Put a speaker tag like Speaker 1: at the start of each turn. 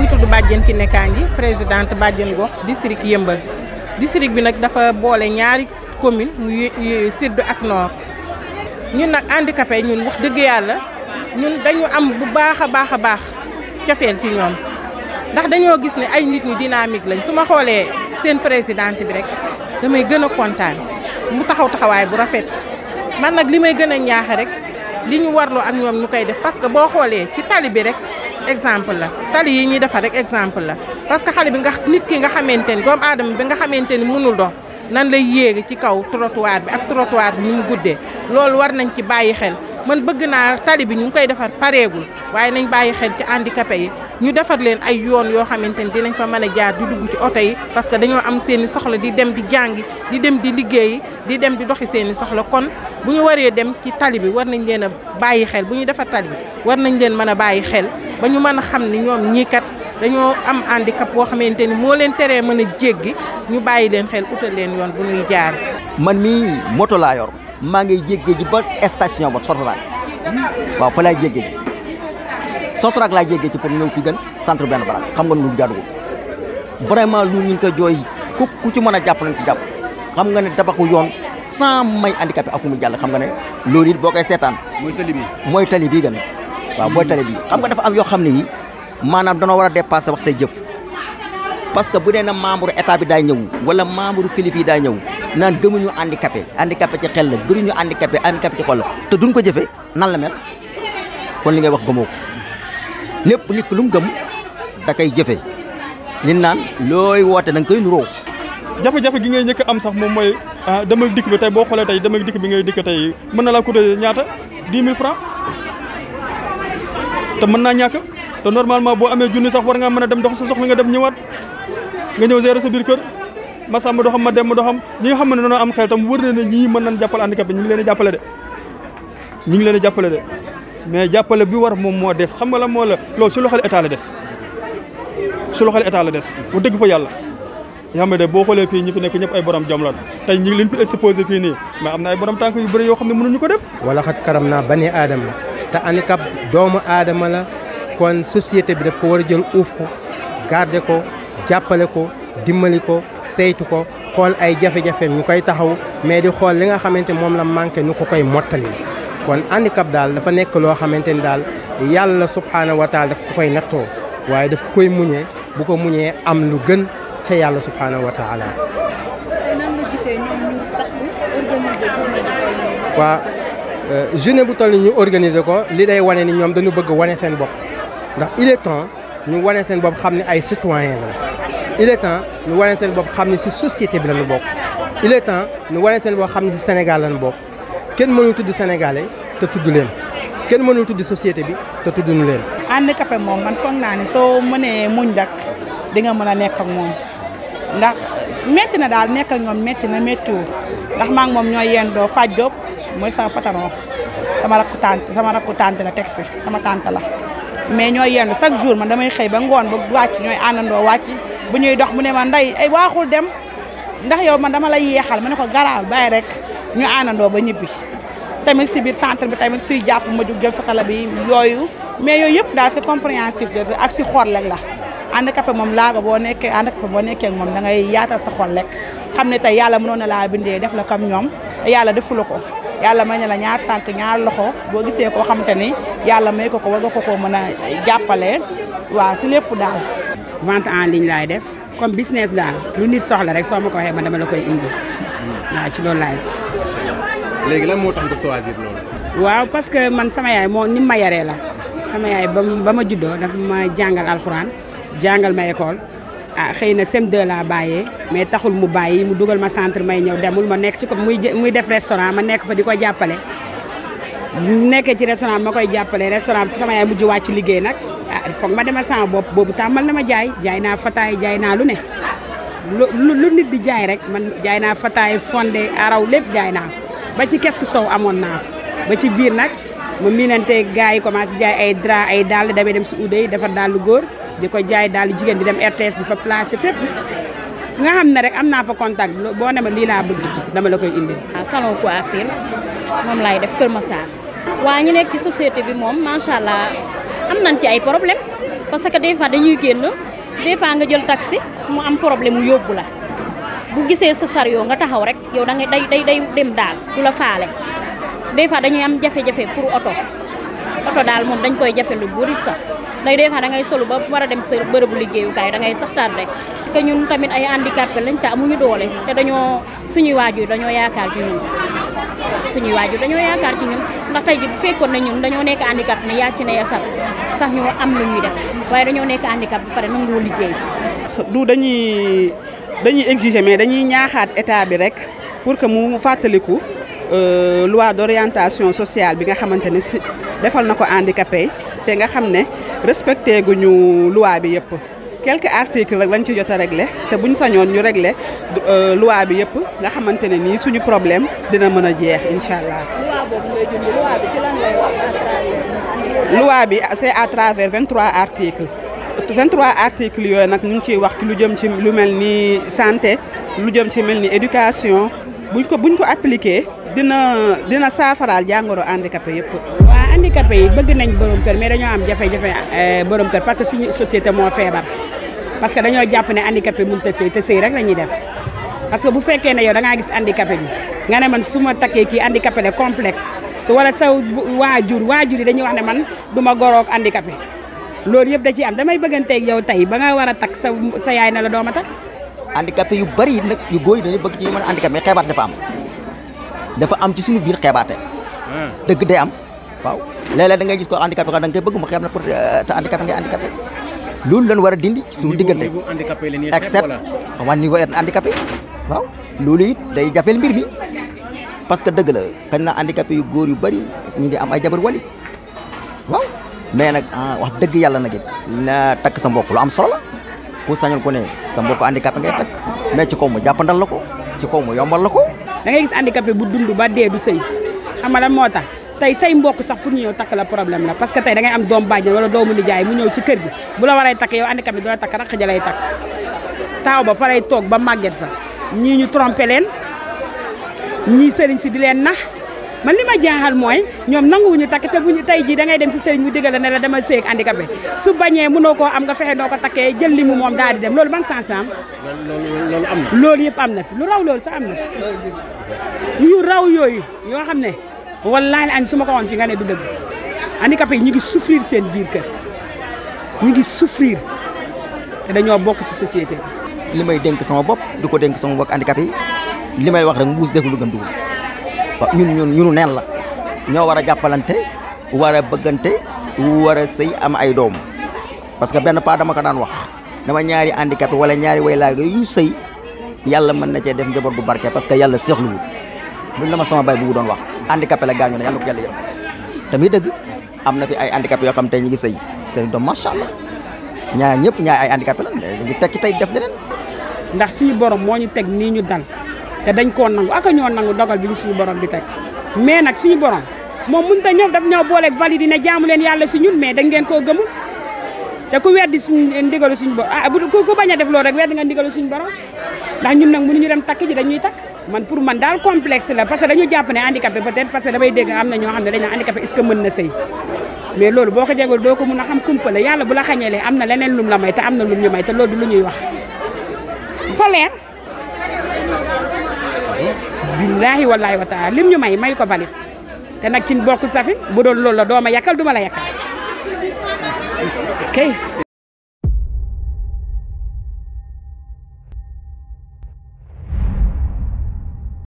Speaker 1: tudd Badiane Kiné Kandji présidente Badiane gox district Yëmbal district bi nag dafa boole ñaari commune mu sud ak nord ñun nag handicapé ñun wax dëgg yàlla ñun dañu am bu baax a baax a baax cofeel ci ñoom ndax dañoo gis ne ay nit ñu dynamique lañ su ma xoolee seen présidente bi rek damay gën a kontaan mu taxaw taxawaay bu rafet man nag li may gën a ñaaxe rek li ñu warloo ak ñoom ñu koy def parce que boo xoolee ci tali bi rek exemple la tali yi ñuy defar rek exemple la parce que xale bi nga nit ki nga xamante ni doomu aadama bi nga xamante ni mënul dox nan lay yéege ci kaw trottoir bi ak trottoir bi ni mu guddee loolu war nañ ci bàyyi xel man bëgg naa tali bi ñu ngi koy defar pareegul waaye nañ bàyyi xel ci handicapé yi ñu defar leen ay yoon yoo xamante ni dinañ fa mën a jaar di dugg ci oto yi parce que dañoo am seen i soxla di dem di jàngi di dem di liggéeyi di dem di doxi seen i soxla kon bu ñu waree dem ci tali bi war nañ leen a bàyyi xel bu ñu defar tali bi war nañ leen mën a bàyyi xel ba ñu mën a xam ni ñoom ñii kat dañoo am handicap boo xamante ni moo leen teree mën a jéggi ñu bàyyi leen xel utal leen yoon bu ñuy jaar.
Speaker 2: man mii moto laa yor maa ngi jéggee ji ba station ba Sotrac waaw fa laay jéggee ji Sotrac laay jéggee ci pour ñëw fi gën centre benn barak xam nga lu jaaduwul vraiment lu ñu ngi ko jooy ku ku ci mën a jàpp nañ ci jàpp xam nga ne tabaxu yoon sans may handicapé afu mu jàll xam nga ne loolu it boo koy seetaan.
Speaker 3: mooy tali bi
Speaker 2: mooy tali bii gën waaw mooy tali bi xam nga dafa am yoo xam ne yi maanaam danoo war a dépasser wax tey jëf parce que bu dee na membre état bi daay ñëw wala membre kilifa yi daay ñëw naan gëmuñu handicapé handicapé ci xel la gënuñu handicapé handicapé ci xol la te duñ ko jëfe nan la mel kon li ngay wax gëmoo ko lépp nit lu mu gëm da koy jëfe li naan looy woote da nga koy nuroo
Speaker 4: jafe-jafe gi ngay njëkk am sax moom mooy ah dama dikk bi tey boo xoolee tey dama dikk bi ngay dikk tey mën na laa coûter ñaata 10 000 francs te mën naa ñàkk te normalement boo amee junni sax war ngaa mën a dem dox sa soxla nga dem ñëwaat nga ñëw gérer sa biir kër ma sàmm doxam ma dem ma doxam ñi nga xam ne dañoo am xel tam wër na ne ñii mën nañ jàppale handicapé ñu ngi leen di jàppale de ñu ngi leen di jàppale de mais jàppale bi war moom moo des xam nga la moo la loolu su loxol état la des su loxol état la des bu dëgg fa yàlla yoo xam ne de boo xoolee fii ñi fi nekk ñëpp ay borom jom la tey ñi ngi leen fi exposé fii nii mais am na ay borom tànk yu bëri yoo xam ne mënuñu ko def
Speaker 5: wala xat karam naa bani aadama te handicap doomu aadama la kon société bi daf ko war a jël uuf ko garder ko jàppale ko dimbali ko saytu ko xool ay jafe-jafeem ñu koy taxaw mais di xool li nga xamante moom la manqué ñu ko koy mottali kon handicap daal dafa nekk loo xamante ni daal yàlla subhaanahu wa taala daf ko koy nattoo waaye daf ko koy muñee bu ko muñee am lu gën ca yàlla subhaanahu wa taala waa journée bu toll ñu organiser ko li day wane ni ñoom dañu bëgg wane seen bopp ndax il est temps ñu wane seen bopp xam ne ay citoyen la il est temps ñu wane seen bopp xam ne ci société bi lañu bokk il est temps ñu wane seen bopp xam ne ci Sénégal lañu bokk kenn mënul tudd sénégalais te tudd leen kenn mënul tudd société bi te tudduñu leen.
Speaker 6: handicapé moom man foog naa ne soo mënee muñ dak di nga mën a nekk ak moom ndax métti na daal nekk ak ñoom métti na méttiwul ndax maa ngi moom ñooy yendoo Faj Diop mooy sama patron sama rakku tante sama rakku tante la teg si sama tante la mais ñooy yendu chaque jour man damay xëy ba ngoon ba wàcc ñooy àndandoo wàcc bu ñuy dox mu ne ma nday ay waaxul dem ndax yow man dama lay yeexal ma ne ko garaawul bàyyi rek ñu àndandoo ba ñibbi tamit si biir centre bi tamit suy jàpp ma jug jël sa tala bi yooyu mais yooyu yëpp daal c'est compréhensif ak si xol rek la handicapé moom laaga boo nekkee handicapé boo nekkee ak moom da ngay yaatal sa xol rek xam ne tey yàlla mënoon na laa bindee def la comme ñoom yàlla defu la ko yàlla may na la ñaar tànk ñaar loxo boo gisee koo xamante ni yàlla may ko ko war nga ko koo mën a jàppale waaw si lépp daal.
Speaker 7: vente en ligne laay def comme business daal lu nit soxla rek soo ma ko waxee man dama la koy indi waaw ci loolu laay
Speaker 3: léegi lan moo tax nga choisir loolu.
Speaker 7: waaw parce que man sama yaay moo ni ma yaree la sama yaay ba ba ma juddoo dafa ma jàngal alxuraan jàngal ma école ah xëy na CM2 laa bàyyee mais taxul mu bàyyi mu dugal ma centre may ñëw demul ma nekk ci ko muy muy def restaurant ma nekk fa di ko jàppale. nekkee ci restaurant ma koy jàppale restaurant sama yaay mujj wàcc liggéey nag ah foog ma demal sama bopp boobu tàmmal na ma jaay jaay naa fataay jaay naa lu ne. lu lu nit di jaay rek man jaay naa fataay fonde araw lépp jaay naa ba ci kesku sow amoon naa ba ci biir nag ma miinante gars yi commencé jaay ay drap ay dàll damay dem si uude yi defar dàllu góor di ko jaay dàll jigéen di dem RTS di fa placé fépp nga xam ne rek am naa fa contact boo ne ma lii laa bëgg dama la koy indi.
Speaker 8: waaw salon coiffure moom laay def Kër Massar. waa ñu nekk ci société bi moom macha allah am nañ ci ay problème parce que des fois dañuy génn des fois nga jël taxi mu am problème mu yóbbu la bu gisee sa sario nga taxaw rek yow da ngay day day day dem daal du la faale des fois dañuy am jafe-jafe pour oto oto daal moom dañ koy jafe lu bëri sax day des fois da ngay solu ba war a dem sa bërëbu liggéeyukaay da ngay sax tardé que ñun tamit ay handicapé lañ te amuñu doole te dañoo suñuy waajur dañoo yaakaar ci ñun suñuy waajur dañoo yaakaar ci ñun ndax tey ji bu fekkoon ne ñun dañoo nekk handicap ne yàcc ne ya sax sax ñoo am lu ñuy def waaye dañoo nekk handicap ba pare nangoo liggéey
Speaker 6: du dañuy dañuy exiger mais dañuy ñaaxaat état bi rek pour que mu fàttaliku loi d'orientation sociale bi nga xamante ne si defal na ko handicapé yi te nga xam ne respecté guñu loi bi yëpp quelques articles rek lañ ci jot a réglé te buñ sañoon ñu réglé loi bi yëpp nga xamante ne nii suñu problème dina mën a jeex incha allah.
Speaker 9: loi boobu ngay junj loi bi ci lan lay wax à travers
Speaker 6: loi bi c'est à travers 23 articles 23 articles yooyu nag ñu ngi ciy wax lu jëm ci lu mel ni santé lu jëm ci mel ni éducation buñ ko buñ ko appliqué dina dina saafaraal jàngoro handicapé yëpp.
Speaker 7: waa handicapé yi bëgg nañ borom kër mais dañoo am jafe-jafe borom kër parce que suñu société moo feebar parce que dañoo jàpp ne handicapé mënut a sëy te sëy rek la ñuy def parce que bu fekkee ne yow da ngaa gis handicapé bi nga ne man su ma takkee kii handicapé le complexe su wala sa waajur waajur yi dañuy wax ne man du ma goroog handicapé loolu yëpp da ciy am damay bëgganteeg yow tey ba nga war a takk sa sa yaay na la dooma takk
Speaker 2: handicapé yu bari nag yu góor yi dañu bëgg ci ñu mën a handicapé mais xeebaat dafa am dafa am ci suñu biir xeebaate dëgg day am waaw léeg-léeg da ngay gis ko handicapé xam da nga koy bëgg mu xeeb na pour te handicapé ngay handicapé loolu lañ war a dindi ci suñu diggante
Speaker 3: niveau handicapé la ñuy
Speaker 2: except waa niveau handicapé waaw loolu it day jafeel mbir mi parce que dëgg la xëy na handicapé yu góor yu bari ñu ngi am ay jabar wali waaw mais nag wax dëgg yàlla nag it na takk sa mbokk lu am solo la ku sañul ko ne sa mbokk handicapé ngay takk mais ci kaw mu jàppandal la ko ci kaw mu yombal la ko
Speaker 7: da ngay gis handicapé bu dund ba dee du sëy xam nga lan moo tax tey say mbokk sax pour ñu ñëw takk la problème la parce que tey da ngay am doom bàjjen wala doomu nijaay mu ñëw ci kër gi bu la waree takk yow handicapé du la takk raq ja lay takk taaw ba fa lay toog ba màgget fa ñii ñu trompé leen ñii sëriñ si di leen nax man li ma jaaxal mooy ñoom nanguwuñu takk te buñu tey jii da ngay dem ci sëriñ mu digal la ne la dama sëy ak handicapé su bañee mënoo koo am nga fexe noo ko takkee jël li mu moom daal di dem loolu ban sens la am
Speaker 3: loolu loolu am na.
Speaker 7: loolu yëpp am na fi lu raw loolu sax am na fi yu raw yooyu yoo xam ne wallaahi añ su ma ko woon fi nga ne du dëgg handicapé yi ñu ngi souffrir seen biir kër ñu ngi souffrir te dañoo bokk ci société bi
Speaker 2: li may dénk sama bopp di ko dénk sama mbokk handicapé yi li may wax rek mbuus def lu gën dugub waaw ñun ñun ñunu neen la ñoo war a jàppalante war a bëggante war a sëy am ay doom parce que benn pas dama ko daan wax dama ñaari handicapé wala ñaari way laaga yu sëy yàlla mën na cee def njaboot bu barke parce que yàlla seexluwul loolu la ma sama bay bu doon wax handicapé la gaañu ne yàlla ko yàlla yërëm tamit dëgg am na fi ay handicapé yoo xam tey ñu ngi sëy seen doom macha allah ñaar ñëpp ñaar ay handicapé la mais ñu ngi tekki tey def leneen
Speaker 7: ndax suñu borom moo ñu teg nii ñu dal te dañ koo nangu aka ñoo nangu dogal bi ñu suñu borom di teg mais nag suñu borom moom mënut a ñëw daf ñoo booleeg valide ne jaamu leen yàlla si ñun mais dañ ngeen koo gëmul te ku weddi suñ ndigalu suñu borom ah bu ku bañ a def loolu rek weddi nga ndigalu suñu borom ndax ñun nag mënuñu dem takk ji dañuy takk man pour man daal complexe la parce que dañu jàpp ne handicapé peut-être parce que damay dégg am na ñoo xam ne dañ naan handicapé est-ce que mën na sëy mais loolu boo ko jegul doo ko mun a xam kumpale yàlla bu la xañeelee am na leneen lum la may te am na lum ñu may te loolu du lu ñuy wax fa leer billaahi wallaahi wa taala lim ñu may may ko valide te nag ci bokkul safi bu doon loolu la dooma yàkkal duma la yàkkal ok